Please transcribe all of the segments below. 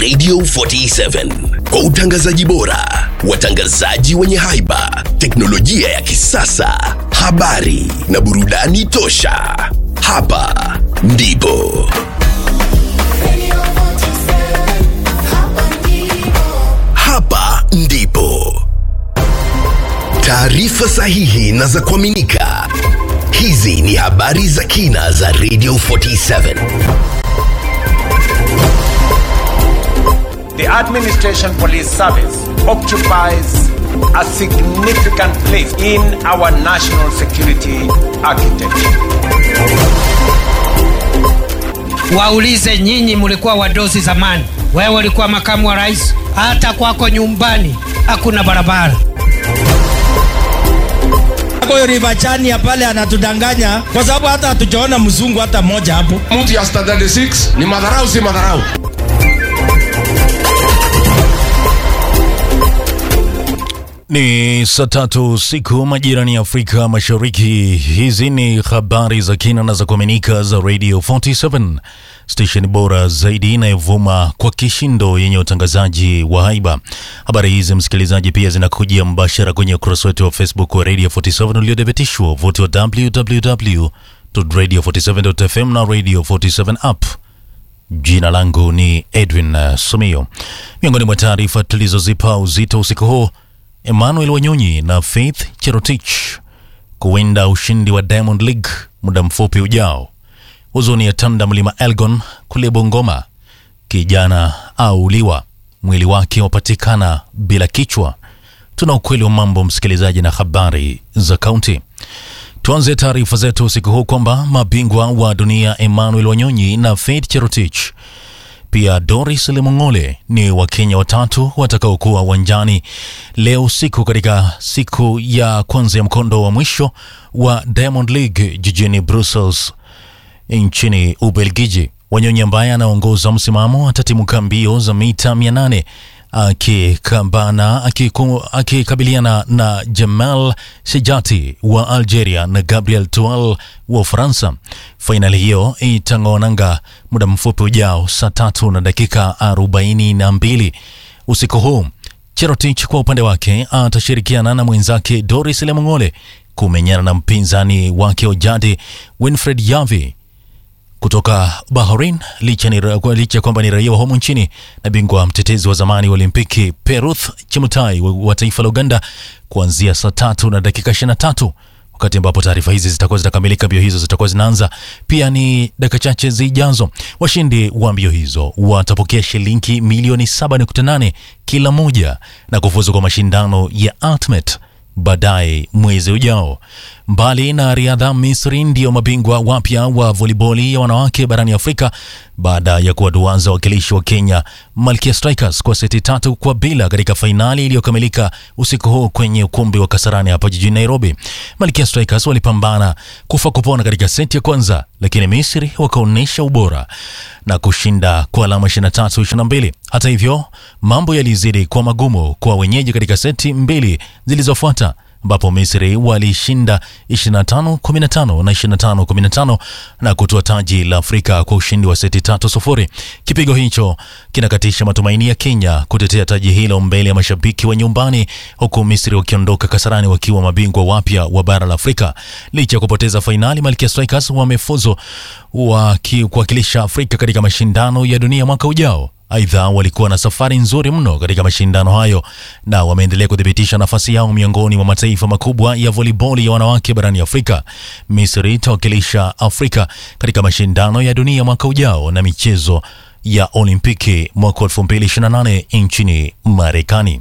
Radio 47 kwa utangazaji bora, watangazaji wenye haiba, teknolojia ya kisasa, habari na burudani tosha. Hapa ndipo hapa ndipo taarifa sahihi na za kuaminika. Hizi ni habari za kina za Radio 47. The Administration Police Service occupies a significant place in our national security architecture. Waulize nyinyi, mlikuwa wadosi zamani, wewe ulikuwa makamu wa rais, hata kwako nyumbani hakuna barabara. Huyo Rivachania pale anatudanganya kwa sababu hata hatujaona mzungu hata mmoja hapo. mtu ya standard 6 ni madharau si madharau Ni saa tatu siku majirani ya Afrika Mashariki. Hizi ni habari za kina na za kuaminika za Radio 47 station bora zaidi inayovuma kwa kishindo yenye utangazaji wa haiba. Habari hizi msikilizaji, pia zinakujia mbashara kwenye ukurasa wetu wa Facebook wa Radio 47 uliodhibitishwa vuti wa www.radio47.fm na Radio 47 app. Jina langu ni Edwin uh, Sumio. Miongoni mwa taarifa tulizozipa uzito usiku huu, Emmanuel Wanyonyi na Faith Cherotich kuwinda ushindi wa Diamond League muda mfupi ujao. Huzuni ya tanda mlima Elgon kule Bungoma, kijana auliwa, mwili wake wapatikana bila kichwa. Tuna ukweli wa mambo, msikilizaji, na habari za kaunti. Tuanze taarifa zetu usiku huu kwamba mabingwa wa dunia Emmanuel Wanyonyi na Faith Cherotich pia Doris Lemong'ole ni Wakenya watatu watakaokuwa uwanjani leo usiku katika siku ya kwanza ya mkondo wa mwisho wa Diamond League jijini Brussels nchini Ubelgiji. Wanyonyi ambaye anaongoza msimamo atatimuka mbio za mita 800 akikambana akiku- akikabiliana na Jamal Sejati wa Algeria na Gabriel Tual wa Ufaransa. Fainali hiyo itang'oananga muda mfupi ujao saa tatu na dakika arobaini na mbili usiku huu. Cherotich kwa upande wake atashirikiana na mwenzake Doris Lemong'ole kumenyana na mpinzani wake wa jadi Winfred Yavi kutoka Bahrain licha ni licha kwamba ni raia wa humu nchini na bingwa mtetezi wa zamani wa Olimpiki Peruth Chemutai wa, wa taifa la Uganda kuanzia saa tatu na dakika 23 wakati ambapo taarifa hizi zitakuwa zitakamilika. Mbio hizo zitakuwa zinaanza pia ni dakika chache zijazo. Washindi wa mbio hizo watapokea shilingi milioni 7.8 kila moja na kufuzu kwa mashindano ya Ultimate baadaye mwezi ujao. Mbali na riadha, Misri ndiyo mabingwa wapya wa voliboli ya wanawake barani Afrika baada ya kuwaduaza wakilishi wa Kenya Malkia Strikers kwa seti tatu kwa bila katika fainali iliyokamilika usiku huu kwenye ukumbi wa Kasarani hapa jijini Nairobi. Malkia Strikers walipambana kufa kupona katika seti ya kwanza, lakini Misri wakaonyesha ubora na kushinda kwa alama 23 22. Hata hivyo, mambo yalizidi kuwa magumu kwa wenyeji katika seti mbili zilizofuata ambapo Misri walishinda 25-15 na 25-15 na kutoa taji la Afrika kwa ushindi wa seti tatu sufuri. Kipigo hicho kinakatisha matumaini ya Kenya kutetea taji hilo mbele ya mashabiki wa nyumbani, huku Misri wakiondoka Kasarani wakiwa mabingwa wapya wa bara la Afrika. Licha ya kupoteza fainali, Malkia Strikers wamefuzu waki- kuwakilisha Afrika katika mashindano ya dunia mwaka ujao. Aidha, walikuwa na safari nzuri mno katika mashindano hayo na wameendelea kuthibitisha nafasi yao miongoni mwa mataifa makubwa ya voliboli ya wanawake barani Afrika. Misri itawakilisha Afrika katika mashindano ya dunia mwaka ujao na michezo ya Olimpiki mwaka 2028 nchini Marekani.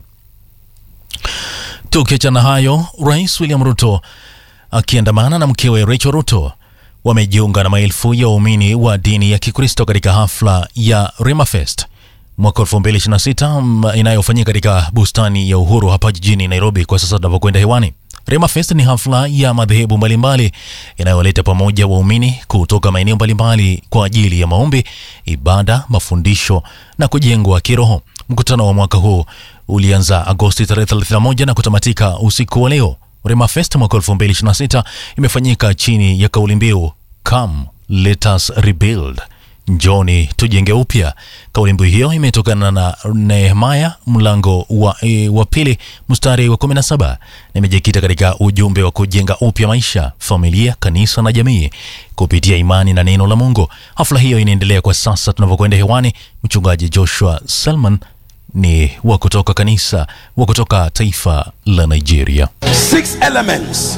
Tukiachana hayo, Rais William Ruto akiandamana na mkewe Rachel Ruto wamejiunga na maelfu ya waumini wa dini ya Kikristo katika hafla ya Rimafest mwaka 2026 mm, inayofanyika katika bustani ya Uhuru hapa jijini Nairobi kwa sasa tunavyokwenda hewani. Rimafest ni hafla ya madhehebu mbalimbali inayoleta pamoja waumini kutoka maeneo mbalimbali kwa ajili ya maombi, ibada, mafundisho na kujengwa kiroho. Mkutano wa mwaka huu ulianza Agosti tarehe 31 na kutamatika usiku wa leo. Rimafest mwaka 2026 imefanyika chini ya kauli mbiu Come Let Us Rebuild. njoni tujenge upya. Kauli mbiu hiyo imetokana na Nehemaya mlango wa, e, wa pili mstari wa 17 na imejikita katika ujumbe wa kujenga upya maisha, familia, kanisa na jamii kupitia imani na neno la Mungu. Hafla hiyo inaendelea kwa sasa tunavyokwenda hewani. Mchungaji Joshua Selman ni wa kutoka kanisa wa kutoka taifa la Nigeria. Six elements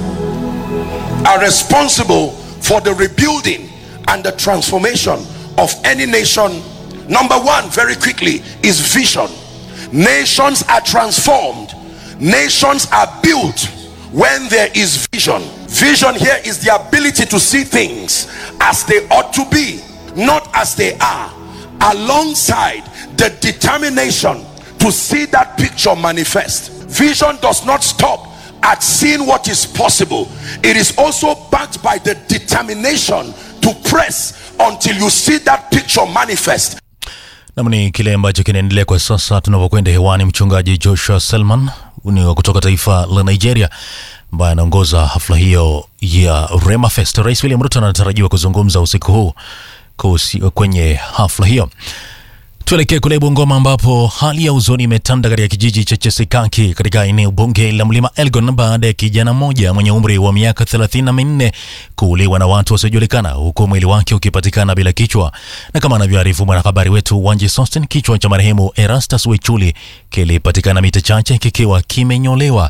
are responsible for the rebuilding and the transformation of any nation. Number one, very quickly, is vision. Nations are transformed, nations are built when there is vision. Vision here is the ability to see things as they ought to be, not as they are, alongside the determination to see that picture manifest. Vision does not stop at seeing what is possible, it is also backed by the determination to press until you see that picture manifest. Nam ni kile ambacho kinaendelea kwa sasa tunavyokwenda hewani. Mchungaji Joshua Selman ni wa kutoka taifa la Nigeria ambaye anaongoza hafla hiyo ya Rema Fest. Rais William Ruto anatarajiwa kuzungumza usiku huu kuhusi- kwenye hafla hiyo. Tuelekee kule Bungoma ambapo hali ya huzuni imetanda katika kijiji cha Chesikaki katika eneo bunge la Mlima Elgon baada ya kijana mmoja mwenye umri wa miaka thelathini na minne kuuliwa na watu wasiojulikana huku mwili wake ukipatikana bila kichwa. Na kama anavyoarifu mwanahabari wetu Wanji Sostin, kichwa cha marehemu Erastus Wechuli kilipatikana mita chache kikiwa kimenyolewa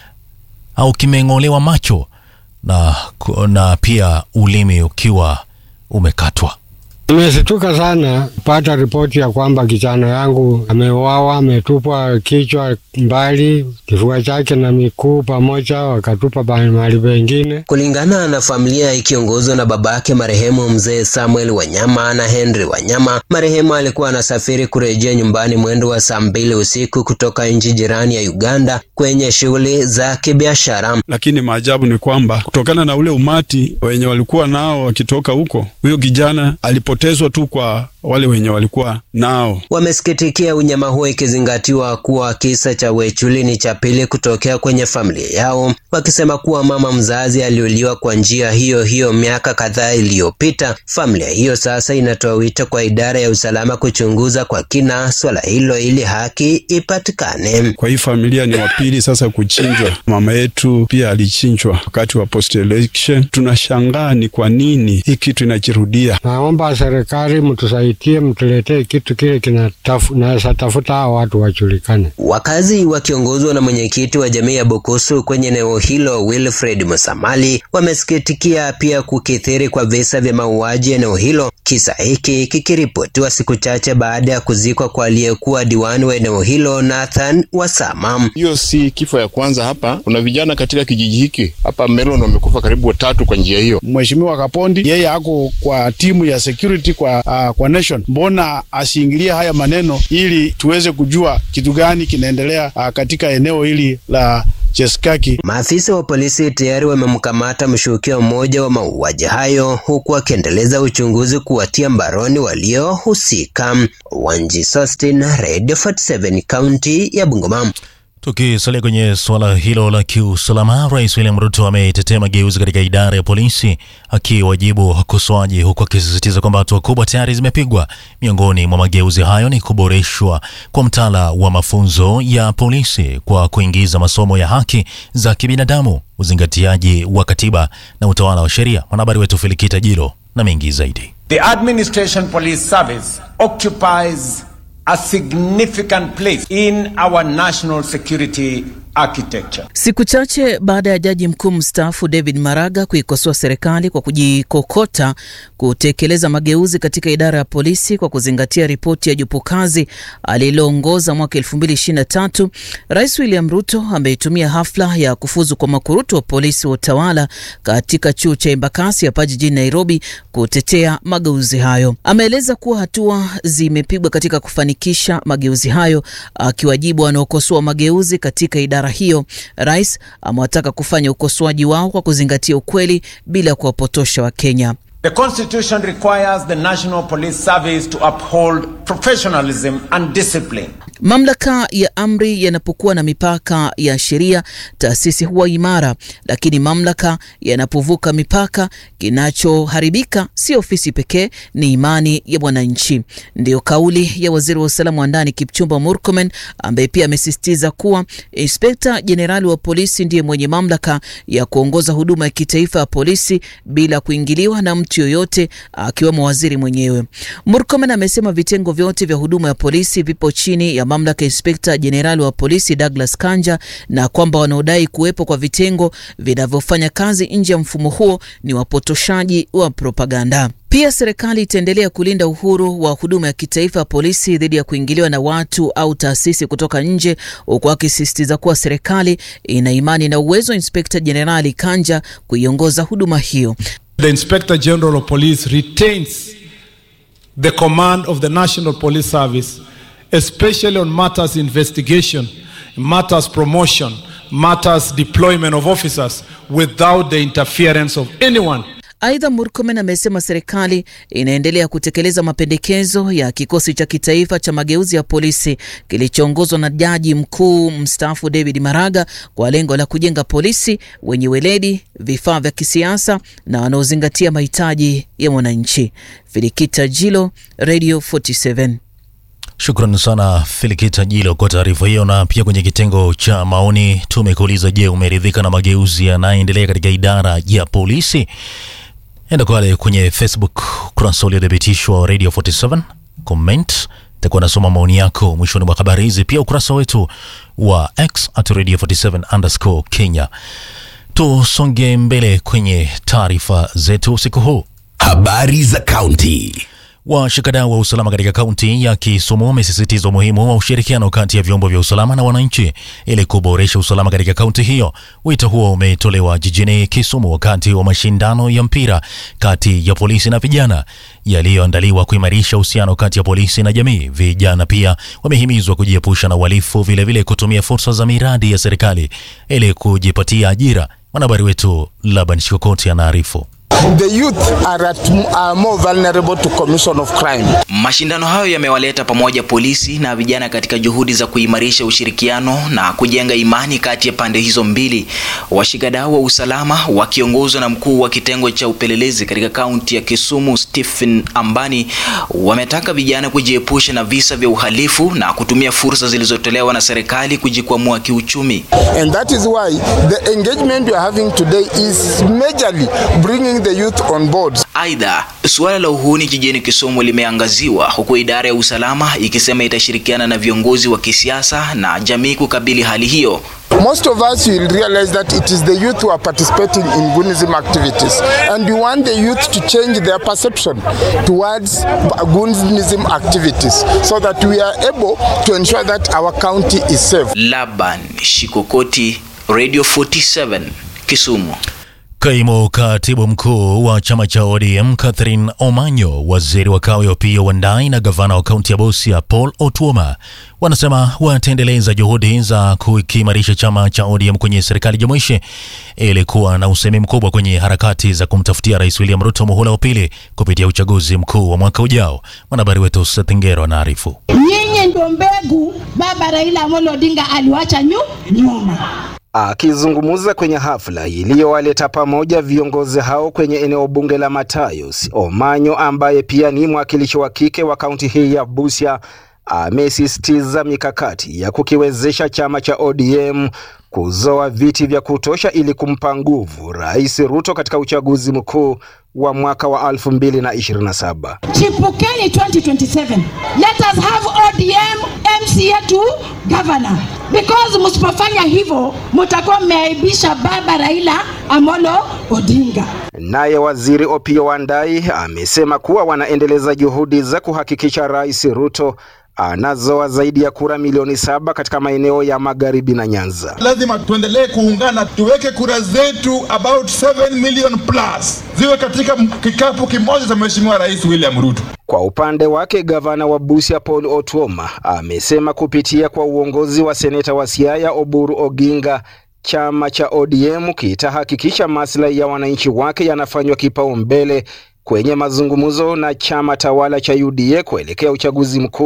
au kimeng'olewa macho na, na pia ulimi ukiwa umekatwa. Nimesituka sana kupata ripoti ya kwamba kijana yangu ameuawa, ametupwa kichwa mbali, kifua chake na mikuu pamoja, wakatupa ba- mahali pengine. Kulingana na familia ikiongozwa na babake marehemu mzee Samuel Wanyama na Henry Wanyama, marehemu alikuwa anasafiri kurejea nyumbani mwendo wa saa mbili usiku kutoka nchi jirani ya Uganda kwenye shughuli za kibiashara. lakini maajabu ni kwamba kutokana na ule umati wenye walikuwa nao wakitoka huko, huyo kijana alipotezwa tu kwa wale wenye walikuwa nao. Wamesikitikia unyama huo ikizingatiwa kuwa kisa cha Wechuli ni cha pili kutokea kwenye familia yao, wakisema kuwa mama mzazi aliuliwa kwa njia hiyo hiyo miaka kadhaa iliyopita. Familia hiyo sasa inatoa wito kwa idara ya usalama kuchunguza kwa kina swala hilo ili haki ipatikane. Kwa hii familia ni wapili sasa kuchinjwa. Mama yetu pia alichinjwa wakati wa post election. Tunashangaa ni kwa nini hii kitu inajirudia. Naomba serikali mtusaidie, mtuletee kitu kile kinatafu- naweza tafuta hao watu wajulikane. Wakazi wakiongozwa na mwenyekiti wa jamii ya Bukusu kwenye eneo hilo Wilfred Musamali wamesikitikia pia kukithiri kwa visa vya mauaji eneo hilo, kisa hiki kikiripotiwa siku chache baada ya kuzikwa kwa aliyekuwa diwani wa eneo hilo Nathan Wasama. Hiyo si kifo ya kwanza hapa. Kuna vijana katika kijiji hiki hapa Melon wamekufa karibu watatu kwa njia hiyo. Mheshimiwa Kapondi yeye ako kwa timu ya security kwa, uh, kwa nation, mbona asiingilie haya maneno ili tuweze kujua kitu gani kinaendelea uh, katika eneo hili la Cheskaki. Maafisa wa polisi tayari wamemkamata mshukiwa mmoja wa mauaji hayo huku wakiendeleza uchunguzi kuwatia mbaroni waliohusika. Wanji Sostin, Radio 47 kaunti ya Bungoma. Tukisalia kwenye suala hilo la kiusalama, Rais William Ruto ametetea mageuzi katika idara ya polisi akiwajibu wakosoaji, huku akisisitiza kwamba hatua kubwa tayari zimepigwa. Miongoni mwa mageuzi hayo ni kuboreshwa kwa mtaala wa mafunzo ya polisi kwa kuingiza masomo ya haki za kibinadamu, uzingatiaji wa katiba na utawala wa sheria. Mwanahabari wetu Felikita Jilo na mengi zaidi. The Administration Police Service occupies a significant place in our national security architecture. Siku chache baada ya jaji mkuu mstaafu David Maraga kuikosoa serikali kwa kujikokota kutekeleza mageuzi katika idara ya polisi kwa kuzingatia ripoti ya jopo kazi aliloongoza mwaka 2023, Rais William Ruto ameitumia hafla ya kufuzu kwa makurutu wa polisi wa utawala katika chuo cha Embakasi hapa jijini Nairobi kutetea mageuzi hayo. Ameeleza kuwa hatua zimepigwa katika kufanikisha mageuzi hayo, akiwajibu wanaokosoa mageuzi katika idara hiyo. Rais amewataka kufanya ukosoaji wao kwa kuzingatia ukweli bila kuwapotosha Wakenya. The Constitution requires the National Police Service to uphold professionalism and discipline. Mamlaka ya amri yanapokuwa na mipaka ya sheria, taasisi huwa imara, lakini mamlaka yanapovuka mipaka, kinachoharibika si ofisi pekee, ni imani ya mwananchi. Ndiyo kauli ya waziri wa usalama wa ndani Kipchumba Murkomen, ambaye pia amesisitiza kuwa inspekta jenerali wa polisi ndiye mwenye mamlaka ya kuongoza huduma ya kitaifa ya polisi bila kuingiliwa na mtu yoyote, akiwemo waziri mwenyewe. Murkomen amesema vitengo vyote vya huduma ya polisi vipo chini ya mamlaka ya inspekta jenerali wa polisi Douglas Kanja, na kwamba wanaodai kuwepo kwa vitengo vinavyofanya kazi nje ya mfumo huo ni wapotoshaji wa propaganda. Pia serikali itaendelea kulinda uhuru wa huduma ya kitaifa ya polisi dhidi ya kuingiliwa na watu au taasisi kutoka nje, huku akisisitiza kuwa serikali ina imani na uwezo wa inspekta jenerali Kanja kuiongoza huduma hiyo. The Inspector General of Police retains the command of the National Police Service, especially on matters investigation, matters promotion, matters deployment of officers without the interference of anyone. Aidha, Murkomen amesema serikali inaendelea kutekeleza mapendekezo ya kikosi cha kitaifa cha mageuzi ya polisi kilichoongozwa na jaji mkuu mstaafu David Maraga kwa lengo la kujenga polisi wenye weledi, vifaa vya kisiasa na wanaozingatia mahitaji ya mwananchi. Filikita Jilo, Radio 47. Shukran sana Filikita Jilo kwa taarifa hiyo. Na pia kwenye kitengo cha maoni tumekuuliza, je, umeridhika na mageuzi yanayoendelea katika idara ya polisi? Enda pale kwenye Facebook ukurasa uliothibitishwa wa Radio 47 comment, takuwa nasoma maoni yako mwishoni mwa habari hizi. Pia ukurasa wetu wa X at Radio 47 underscore Kenya. Tusonge mbele kwenye taarifa zetu usiku huu. Habari za kaunti. Washikadau wa usalama katika kaunti ya Kisumu wamesisitiza umuhimu wa ushirikiano kati ya vyombo vya usalama na wananchi ili kuboresha usalama katika kaunti hiyo. Wito huo umetolewa jijini Kisumu wakati wa mashindano ya mpira kati ya polisi na vijana yaliyoandaliwa kuimarisha uhusiano kati ya polisi na jamii. Vijana pia wamehimizwa kujiepusha na uhalifu, vilevile kutumia fursa za miradi ya serikali ili kujipatia ajira. Mwanahabari wetu Laban Shikokoti anaarifu. The youth are, at, are more vulnerable to commission of crime. Mashindano hayo yamewaleta pamoja polisi na vijana katika juhudi za kuimarisha ushirikiano na kujenga imani kati ya pande hizo mbili. Washikadau wa usalama wakiongozwa na mkuu wa kitengo cha upelelezi katika kaunti ya Kisumu Stephen Ambani wametaka vijana kujiepusha na visa vya uhalifu na kutumia fursa zilizotolewa na serikali kujikwamua kiuchumi. And that is why the engagement we are having today is majorly bringing the youth on board. Aidha, suala la uhuni jijini Kisumu limeangaziwa huku idara ya usalama ikisema itashirikiana na viongozi wa kisiasa na jamii kukabili hali hiyo. Most of us will realize that it is the youth who are participating in Gunism activities and we want the youth to change their perception towards Gunism activities so that we are able to ensure that our county is safe. Laban Shikokoti, Radio 47, Kisumu. Kaimu katibu mkuu wa chama cha ODM Catherine Omanyo, waziri wa kawi Opiyo Wandayi na gavana wa kaunti ya Busia Paul Otuoma wanasema wataendeleza juhudi za kukiimarisha chama cha ODM kwenye serikali jumuishi ili kuwa na usemi mkubwa kwenye harakati za kumtafutia Rais William Ruto muhula wa pili kupitia uchaguzi mkuu wa mwaka ujao. Mwanahabari wetu Seth Ngero anaarifu. Nyinyi ndio mbegu baba Raila Amolo Odinga aliwacha nyu nyuma. Akizungumza kwenye hafla iliyowaleta pamoja viongozi hao kwenye eneo bunge la Matayos, Omanyo ambaye pia ni mwakilishi wa kike wa kaunti hii ya Busia amesisitiza mikakati ya kukiwezesha chama cha ODM kuzoa viti vya kutosha ili kumpa nguvu Rais Ruto katika uchaguzi mkuu wa mwaka wa 2027. Chipukeni 2027. Let us have ODM MCA to governor. Because msipofanya hivyo mtakuwa mmeaibisha baba Raila Amolo Odinga. Naye waziri Opiyo Wandayi amesema kuwa wanaendeleza juhudi za kuhakikisha Rais Ruto anazoa zaidi ya kura milioni saba katika maeneo ya magharibi na Nyanza. Lazima tuendelee kuungana, tuweke kura zetu about 7 million plus ziwe katika kikapu kimoja cha Mheshimiwa Rais William Ruto. Kwa upande wake gavana wa Busia Paul Otuoma amesema kupitia kwa uongozi wa seneta wa Siaya Oburu Oginga chama cha ODM kitahakikisha maslahi ya wananchi wake yanafanywa kipaumbele kwenye mazungumzo na chama tawala cha UDA kuelekea uchaguzi mkuu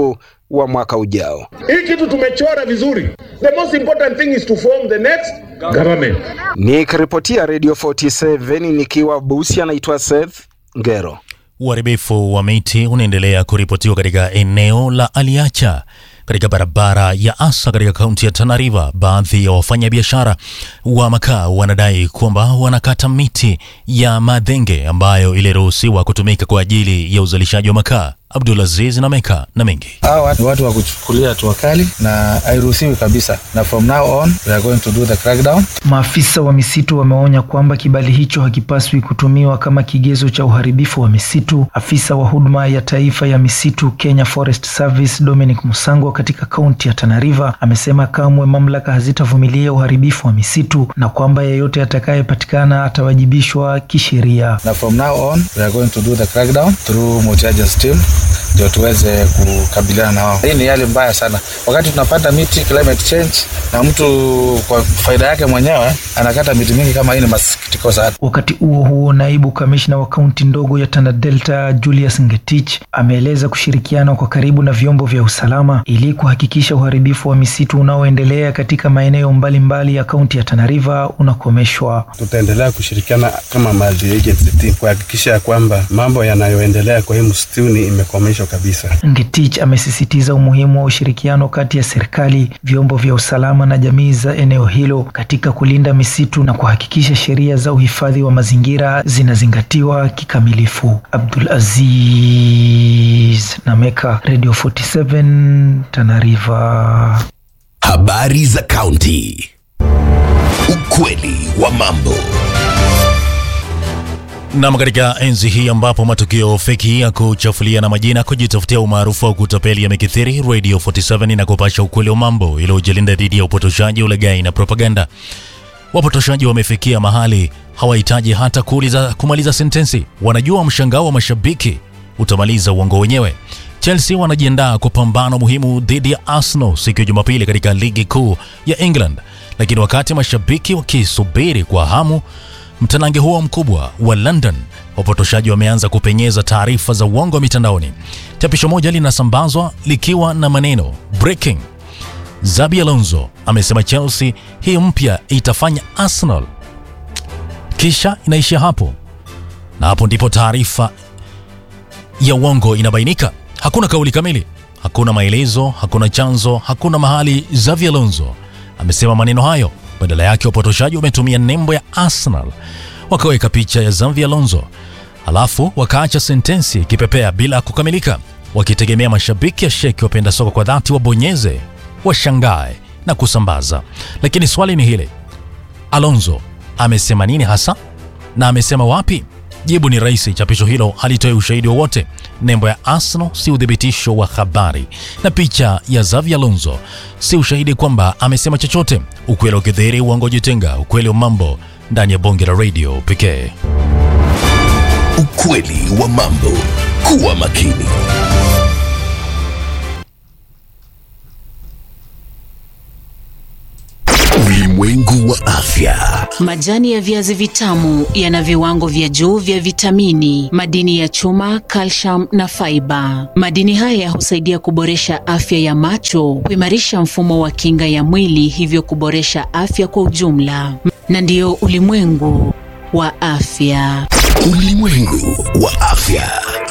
wa mwaka ujao. Hii kitu tumechora vizuri. The most important thing is to form the next government. Nikiripotia Radio 47 nikiwa Busia, naitwa Seth Ngero. Uharibifu wa miti unaendelea kuripotiwa katika eneo la Aliacha katika barabara ya Asa katika kaunti ya Tana River. Baadhi ya wafanyabiashara wa makaa wanadai kwamba wanakata miti ya madhenge ambayo iliruhusiwa kutumika kwa ajili ya uzalishaji wa makaa. Abdulaziz na Meka na mengi hawa ni watu wa kuchukulia hatua kali na hairuhusiwi kabisa, na from now on we are going to do the crackdown. Maafisa wa misitu wameonya kwamba kibali hicho hakipaswi kutumiwa kama kigezo cha uharibifu wa misitu. Afisa wa huduma ya taifa ya misitu Kenya Forest Service Dominic Musango katika kaunti ya Tana River amesema kamwe mamlaka hazitavumilia uharibifu wa misitu na kwamba yeyote atakayepatikana atawajibishwa kisheria. Na from now on we are going to do the crackdown through multi-agency team ndio tuweze kukabiliana na wao. Hii ni hali mbaya sana, wakati tunapanda miti climate change, na mtu kwa faida yake mwenyewe anakata miti mingi kama hii, ni masikitiko sana. Wakati huo huo, naibu kamishna wa kaunti ndogo ya Tana Delta Julius Ngetich ameeleza kushirikiana kwa karibu na vyombo vya usalama ili kuhakikisha uharibifu wa misitu unaoendelea katika maeneo mbalimbali ya kaunti ya Tana River unakomeshwa. Tutaendelea kushirikiana kama multi agency team kuhakikisha ya kwamba mambo yanayoendelea kwa hii msituni imekomeshwa kabisa. Ngetich amesisitiza umuhimu wa ushirikiano kati ya serikali, vyombo vya usalama na jamii za eneo hilo katika kulinda misitu na kuhakikisha sheria za uhifadhi wa mazingira zinazingatiwa kikamilifu. Abdul Aziz Nameka, Radio 47 Tana River. Habari za kaunti. Ukweli wa mambo. Nam, katika enzi hii ambapo matukio feki ya kuchafulia na majina kujitafutia umaarufu au kutapeli yamekithiri, Radio 47 inakupasha ukweli wa mambo iliyojilinda dhidi ya upotoshaji, ulaghai na propaganda. Wapotoshaji wamefikia mahali hawahitaji hata kuuliza kumaliza sentensi, wanajua mshangao wa mashabiki utamaliza uongo wenyewe. Chelsea wanajiandaa kwa pambano muhimu dhidi ya Arsenal siku ya Jumapili katika ligi kuu ya England, lakini wakati mashabiki wakisubiri kwa hamu mtanange huo mkubwa wa London, wapotoshaji wameanza kupenyeza taarifa za uongo mitandaoni. Chapisho moja linasambazwa likiwa na maneno breaking, Zabi Alonso amesema Chelsea hii mpya itafanya Arsenal, kisha inaishia hapo, na hapo ndipo taarifa ya uongo inabainika. Hakuna kauli kamili, hakuna maelezo, hakuna chanzo, hakuna mahali Zabi Alonso amesema maneno hayo. Badala yake wapotoshaji wametumia nembo ya Arsenal wakaweka picha ya Xavi Alonso, alafu wakaacha sentensi ikipepea bila kukamilika, wakitegemea mashabiki ya sheki wapenda soka kwa dhati wabonyeze, washangae na kusambaza. Lakini swali ni hili, Alonso amesema nini hasa na amesema wapi? Jibu ni rahisi, chapisho hilo halitoi ushahidi wowote. Nembo ya Arsenal si uthibitisho wa habari, na picha ya Xavi Alonso si ushahidi kwamba amesema chochote. Ukweli ukidhihiri, uongo jitenga. Ukweli wa mambo ndani ya bonge la radio pekee. Ukweli wa mambo. Kuwa makini. Ulimwengu wa afya. Majani ya viazi vitamu yana viwango vya juu vya vitamini, madini ya chuma, calcium na faiba. Madini haya husaidia kuboresha afya ya macho, kuimarisha mfumo wa kinga ya mwili, hivyo kuboresha afya kwa ujumla. Na ndiyo ulimwengu wa afya. Ulimwengu wa afya.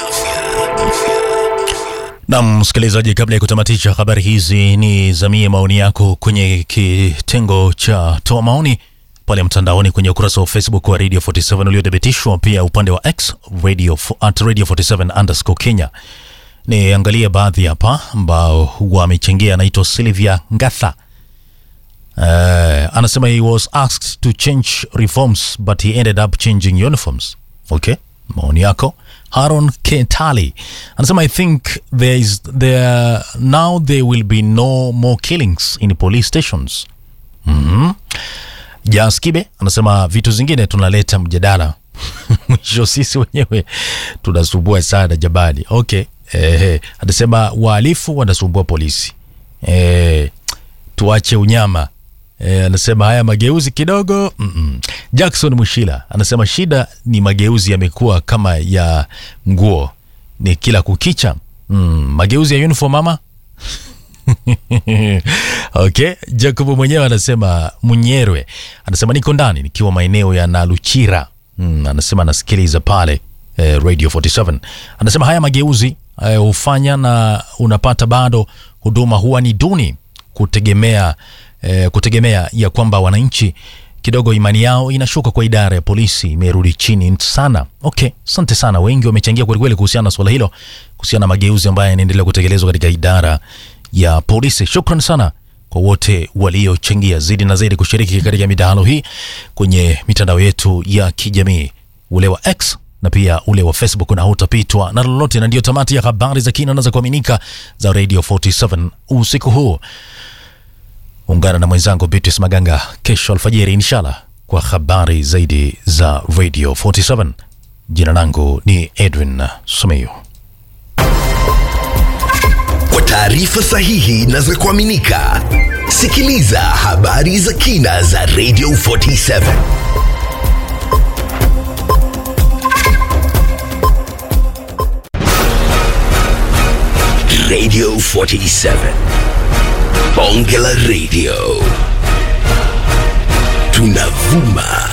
Na msikilizaji, kabla ya kutamatisha habari hizi, ni zamie maoni yako kwenye kitengo cha toa maoni pale mtandaoni kwenye ukurasa wa Facebook wa Radio 47 uliothibitishwa, pia upande wa X radio, at Radio 47 underscore Kenya. Niangalie baadhi hapa ambao wamechangia. Anaitwa Sylvia Ngatha. Uh, anasema he was asked to change reforms but he ended up changing uniforms. Okay, maoni yako. Haron Ketali anasema I think there is there now there will be no more killings in police stations. Mhm. Jas Kibe anasema vitu zingine tunaleta mjadala mwisho sisi wenyewe tunasumbua sana jamani. Okay. Eh, anasema wahalifu wanasumbua polisi. Eh, tuache unyama. E, anasema haya mageuzi kidogo mm -mm. Jackson Mushila anasema shida ni mageuzi yamekuwa kama ya nguo, ni kila kukicha mm, mageuzi ya uniform mama okay jacob mwenyewe anasema munyerwe anasema niko ndani nikiwa maeneo ya naluchira mm, anasema anasikiliza pale eh, radio 47 anasema haya mageuzi eh, hufanya na unapata bado huduma huwa ni duni kutegemea eh, kutegemea ya kwamba wananchi kidogo imani yao inashuka kwa idara ya polisi imerudi chini sana okay asante sana wengi wamechangia kwelikweli kuhusiana na swala hilo kuhusiana na mageuzi ambayo yanaendelea kutekelezwa katika idara ya polisi shukran sana kwa wote waliochangia zaidi na zaidi kushiriki katika midahalo hii kwenye mitandao yetu ya kijamii ule wa x na pia ule wa facebook na hutapitwa na lolote na ndio tamati ya habari za kina na za kuaminika za radio 47 usiku huu ungana na mwenzangu Beatrice Maganga kesho alfajiri inshallah kwa habari zaidi za Radio 47. Jina langu ni Edwin Sumeyo. Kwa taarifa sahihi na za kuaminika, sikiliza habari za kina za Radio 47. Radio 47. Bonge la Radio. Tunavuma